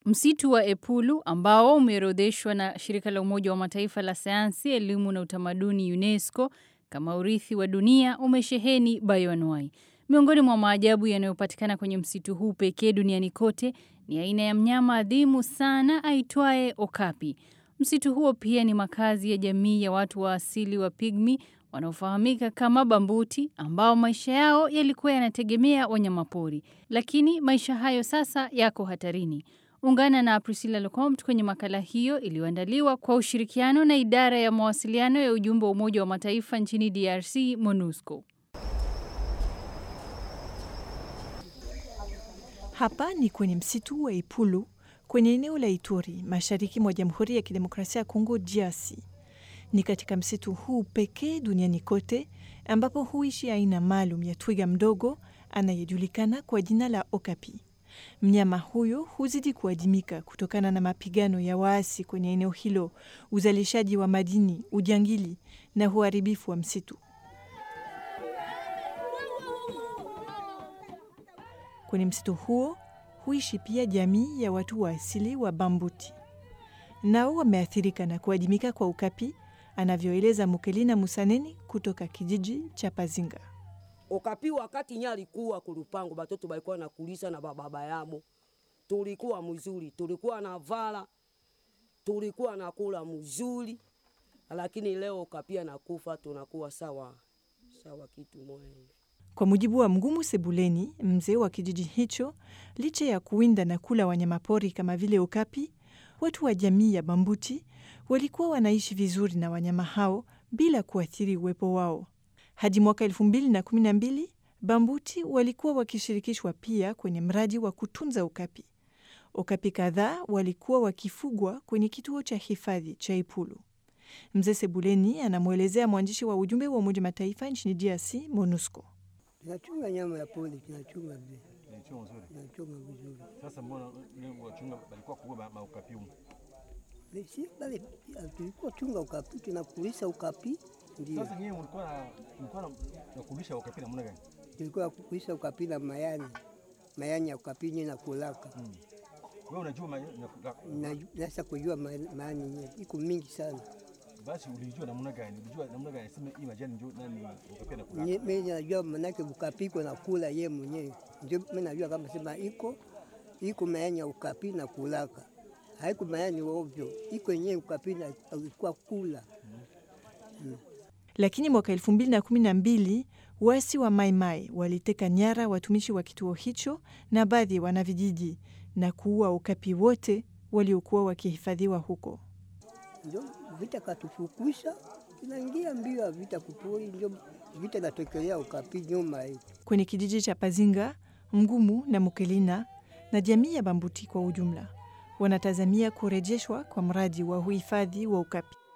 Msitu wa Epulu ambao umeorodheshwa na shirika la Umoja wa Mataifa la sayansi, elimu na utamaduni UNESCO kama urithi wa dunia umesheheni bayoanuai. Miongoni mwa maajabu yanayopatikana kwenye msitu huu pekee duniani kote ni aina ya mnyama adhimu sana aitwaye okapi. Msitu huo pia ni makazi ya jamii ya watu wa asili wa pigmi wanaofahamika kama Bambuti ambao maisha yao yalikuwa yanategemea wanyamapori, lakini maisha hayo sasa yako hatarini. Ungana na Priscilla Locomte kwenye makala hiyo iliyoandaliwa kwa ushirikiano na idara ya mawasiliano ya ujumbe wa Umoja wa Mataifa nchini DRC, MONUSCO. Hapa ni kwenye msitu wa Ipulu kwenye eneo la Ituri, mashariki mwa Jamhuri ya Kidemokrasia ya Kongo, DRC. Ni katika msitu huu pekee duniani kote ambapo huishi aina maalum ya twiga mdogo anayejulikana kwa jina la okapi. Mnyama huyo huzidi kuadimika kutokana na mapigano ya waasi kwenye eneo hilo, uzalishaji wa madini, ujangili na uharibifu wa msitu. Kwenye msitu huo huishi pia jamii ya watu wa asili wa Bambuti, nao wameathirika na kuadimika kwa ukapi, anavyoeleza Mukelina Musaneni kutoka kijiji cha Pazinga. Okapi wakati nya alikuwa kulupango batoto balikuwa nakulisa na bababa yabo, tulikuwa mzuri, tulikuwa na vala, tulikuwa nakula mzuri, lakini leo Okapi anakufa, tunakuwa sawa sawa kitu moja hivi. Kwa mujibu wa Mgumu Sebuleni, mzee wa kijiji hicho, licha ya kuwinda na kula wanyamapori kama vile okapi, watu wa jamii ya Bambuti walikuwa wanaishi vizuri na wanyama hao bila kuathiri uwepo wao. Hadi mwaka elfu mbili na kumi na mbili Bambuti walikuwa wakishirikishwa pia kwenye mradi wa kutunza okapi. Okapi kadhaa walikuwa wakifugwa kwenye kituo cha hifadhi cha Ipulu. Mzee Sebuleni anamwelezea mwandishi wa ujumbe wa Umoja Mataifa nchini DRC, MONUSCO. Tunachunga nyama ya pori, tunachunga vile, Inachunga nzuri. tunachunga vizuri. Sasa mbona ni wachunga balikuwa kubwa maukapi huko? Si bale tulikuwa chunga ukapi, tunakulisa ukapi, ndio Sasa nyewe mlikuwa na mlikuwa na na kulisha ukapi namna gani? tulikuwa kulisa ukapi na mayani mayani ya ukapi nye na kulaka Wewe unajua ma- na- na nasa kujua ma- mayani nye iko mingi sana. basi ulijua namna gani? Ulijua namna gani sema hii majani ndio nani ukapi na kula. Nye- Mimi najua manake ukapi iko na kula ye mwenyewe, ndio mimi najua kama sema iko iko mayani ya ukapi na kulaka, haiko mayani ovyo, iko yenyewe ukapi na alikuwa kula Lakini mwaka elfu mbili na kumi na mbili waasi wa Maimai waliteka nyara watumishi wa kituo hicho na baadhi ya wanavijiji na kuua ukapi wote waliokuwa wakihifadhiwa huko. ndio vita katufukusha, inaingia mbio ya vita kupori, ndio vita natokelea ukapi nyuma hii. Kwenye kijiji cha Pazinga, Mgumu na Mukelina na jamii ya Bambuti kwa ujumla wanatazamia kurejeshwa kwa mradi wa uhifadhi wa ukapi.